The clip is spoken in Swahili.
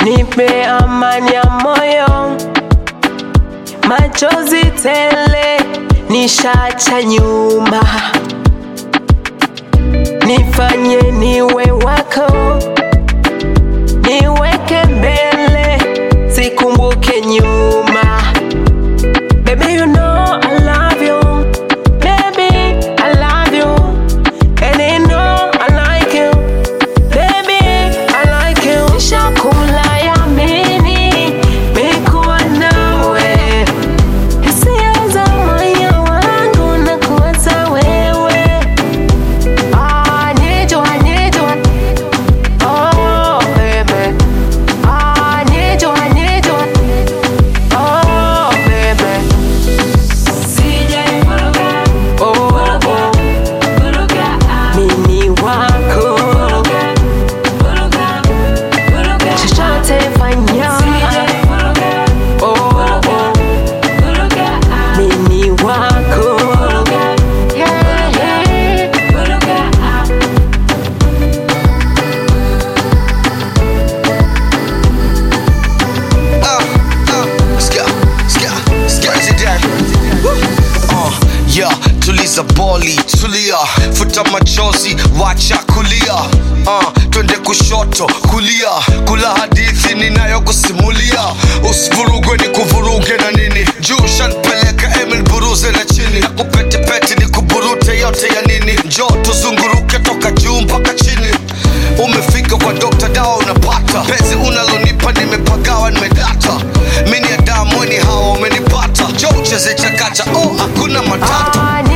nipe amani ya moyo, machozi tele nishacha nyuma, nifanye niwe wako, niweke mbele, sikumbuke nyuma. Baby, you know I love you. Baby, I love you. And you know I like you. Baby, I like you. Nishakula yamini, mikuwa nawe. Hisia za moyo wangu na kuwaza wewe. Ah, need you, I need you. Oh, baby. Ah, need you, I need you. Oh, baby. Oh, oh. Mimi wako. Chochote fanya. Oh, oh. Mimi wako. Yeah, yeah. Uh, uh, ska, ska, ska today. Uh, yeah, tuliza boli, tulia, futa machozi, wacha kulia. Uh, twende kushoto, kulia, kula hadithi ninayokusimulia. Usivurugwe ni kuvuruge na nini? Juu shanpeleka Emil buruze na chini, nakupetepete ni kuburute yote ya nini? Njoo tuzunguruke toka juu mpaka chini. Umefika kwa Dr. Dawa unapata penzi unalonipa, nimepagawa nimedata. Mimi ni Adamu, ni hawa umenipata. Njoo ucheze chakacha, oh hakuna matata. Ah,